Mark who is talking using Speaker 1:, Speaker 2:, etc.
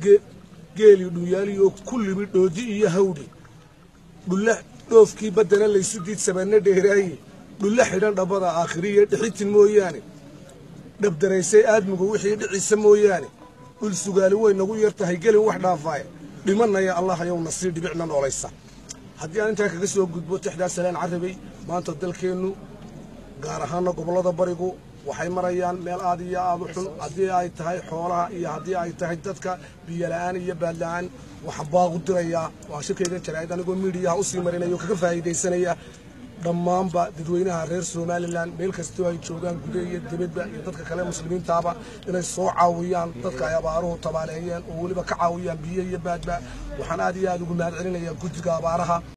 Speaker 1: geelii dhunyaaliyo kullimi dhoodi iyo hawdhi dhulla dhoofkii baddana laysu diid sabanna dheeraaye dhulla xidhan dhabbada aakhiriya dhixitin mooyaane dhabdaraysay aadmigu wixii dhiciisa mooyaane dhul sugaali way nagu yar tahay gelin wax dhaafaaye dhimanaya allah ayowna sii dhibicna noolaysa haddii aan intaa kaga soo gudbo tixdaa salaan carabay maanta dalkeennu gaar ahaana gobollada barigu waxay marayaan meel aad iyo aad u xun haddii ay tahay xoolaha iyo haddii ay tahay dadka biyola'aan iyo baadla'aan waxaan baaqu dirayaa waa shirkaygan jaraa'id anigoo miidiyaha usii marinayo kaga faa'iidaysanaya dhammaanba dadweynaha reer somalilan meel kastoo ay joogaan gude iyo dibadba iyo dadka kale muslimiintaaba inay soo caawiyaan dadka ay abaaruhu tabaaleeyeen oo weliba ka caawiyaan biyo iyo baadba waxaan aad iyo aad ugu mahad celinayaa guddiga abaaraha